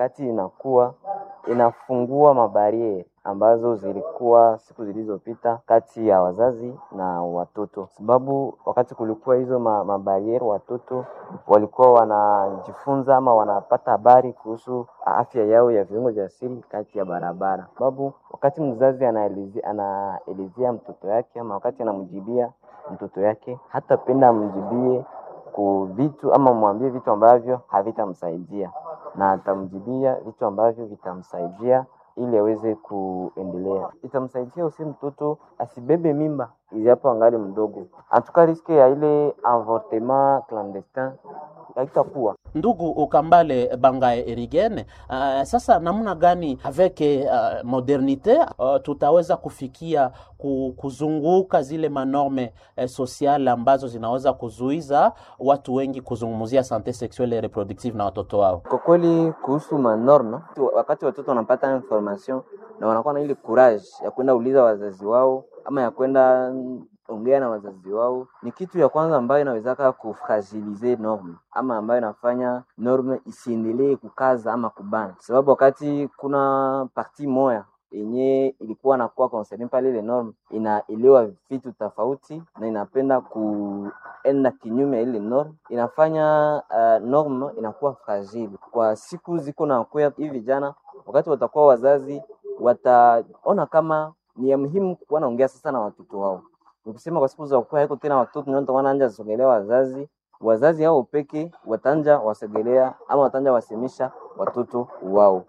wakati inakuwa inafungua mabariere ambazo zilikuwa siku zilizopita kati ya wazazi na watoto, sababu wakati kulikuwa hizo ma, mabariere watoto walikuwa wanajifunza ama wanapata habari kuhusu afya yao ya viungo vya siri kati ya barabara, sababu wakati mzazi anaelezea anaelezea mtoto yake ama wakati anamjibia mtoto yake, hatapenda amjibie ku vitu ama mwambie vitu ambavyo havitamsaidia, na atamjibia vitu ambavyo vitamsaidia ili aweze kuendelea. Itamsaidia usi mtoto asibebe mimba ijapo angali mdogo, antuka riske ya ile avortement clandestin haitakuwa. Ndugu Ukambale Bangae Erigene, uh, sasa namna gani avec uh, modernite uh, tutaweza kufikia ku, kuzunguka zile manorme uh, sociale ambazo zinaweza kuzuiza watu wengi kuzungumzia sante sexuelle et reproductive na watoto wao? Kwa kweli kuhusu manorme, wakati watoto wanapata information na wanakuwa na ile courage ya kwenda uliza wazazi wao ama ya kwenda ongea na wazazi wao, ni kitu ya kwanza ambayo inawezaka kufragilize norme ama ambayo inafanya norme isiendelee kukaza ama kubana, sababu wakati kuna parti moya yenye ilikuwa nakuwa concerne pale, ile norme inaelewa vitu tofauti na inapenda kuenda kinyume ya ile norme, inafanya uh, norme inakuwa fragile kwa siku ziko na kuya. Hivi vijana wakati watakuwa wazazi, wataona kama ni ya muhimu kuwa naongea sasa na watoto wao nikusema kwa siku za kuwa haiko tena watoto ndio wanaanza sogelea wazazi, wazazi hao peke watanja wasogelea ama watanja wasemisha watoto wao.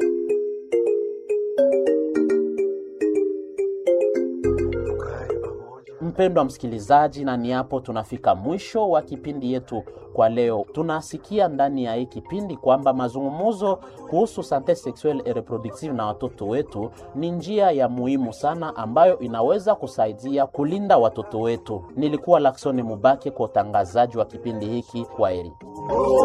Mpendwa msikilizaji, na ni hapo tunafika mwisho wa kipindi yetu kwa leo. Tunasikia ndani ya hii kipindi kwamba mazungumzo kuhusu sante sexuelle et reproductive na watoto wetu ni njia ya muhimu sana ambayo inaweza kusaidia kulinda watoto wetu. Nilikuwa Laksoni Mubake kwa utangazaji wa kipindi hiki. Kwaheri.